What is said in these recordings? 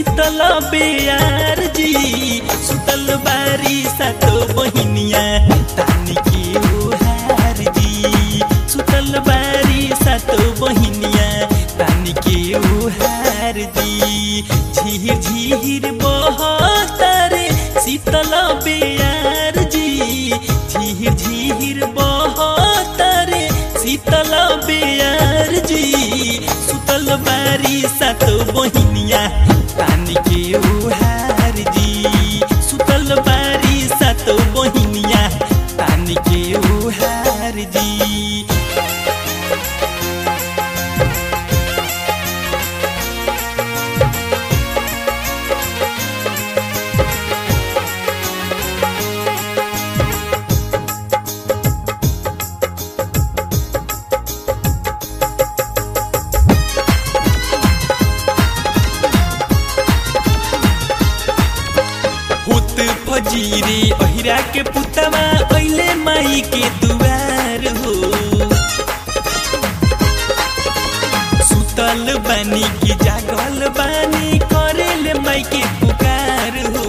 शीतल बेयार जी सुतल बारी सातो बहिनिया तानी के ओहार जी सुतल बारी सातो बहिनिया तानी के ओहार जी झीर झीर बहतारे शीतल बेयार जी झीर झीर बहतारे शीतल बेयार जी सुतल बारी सातो बहिनिया तानी के ओहार जी सुतल बारी सातो बहिनिया तानी के ओहार जी हुत फजीरे अहिरा के पुतवा अइले माई के दुआर हो सुतल बानी की जागल बानी करेले माई के पुकार हो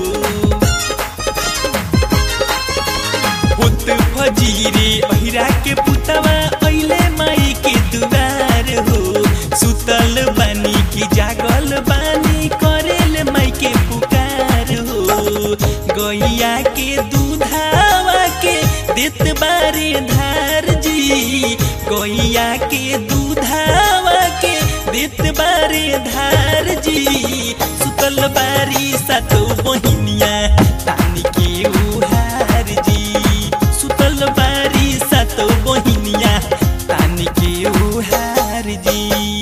हुत फजीरे अहिरा के पुतवा अइले माई के दुआर हो सुतल बानी की जागल बानी करेले माई के पुकार हो गैया के दूधावा के देत बारे धार जी गैया के दूधावा के देत बारे धार जी सुतल बारी सातो बहिनिया तानी के उहार जी सुतल बारी सातो बहिनिया तानी के उहार जी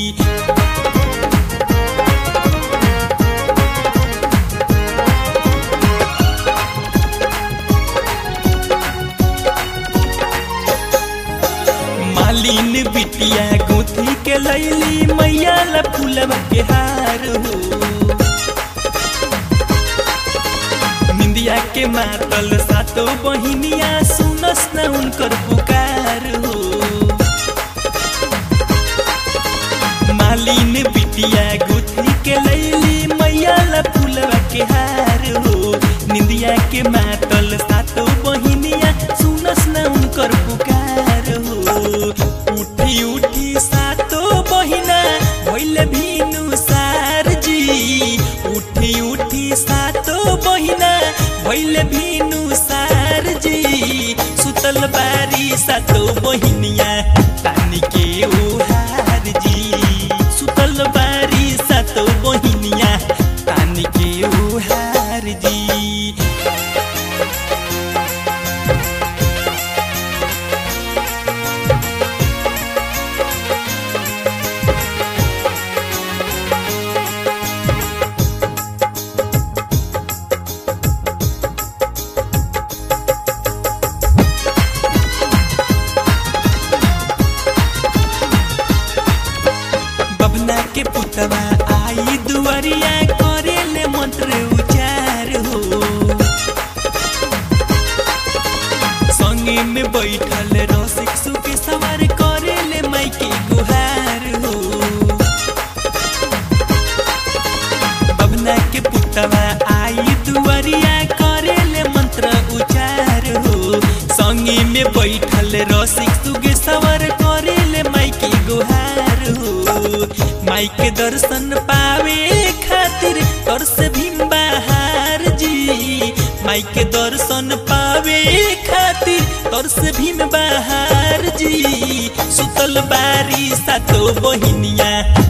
मालिन बिटिया गुथी के लैली मैया ला फूलवा के हार हो निंदिया के मातल सातो बहिनिया सुनस न उनकर पुकार हो मालिन बिटिया गुथी के लैली मैया ला फूलवा के हार हो निंदिया के मातल सातो बहिनिया सुनस न उनकर पुकार हो उठी उठी सातो बहिना भइल भिनु सार जी उठी उठी सातो बहिना भइल भिनु सार जी सुतल बारी सातो बहिनिया तानी के ओहार जी सुतल बारी सातो बहिनिया तानी के ओहार जी बबना के पुतवा आई दुआरिया करेले मंत्र उचार हो संगे में बैठल रसिक सुके सवार करेले माई के गुहार हो बबना के पुतवा आई दुआरिया करेले मंत्र उचार हो संगे में बैठल रसिक सुगे सवार करेले माई के गुहार हो माई के दर्शन पावे खातिर कर से भीम बहार जी माई के दर्शन पावे खातिर तर से भीम बहार जी सुतल बारी सातो बहिनिया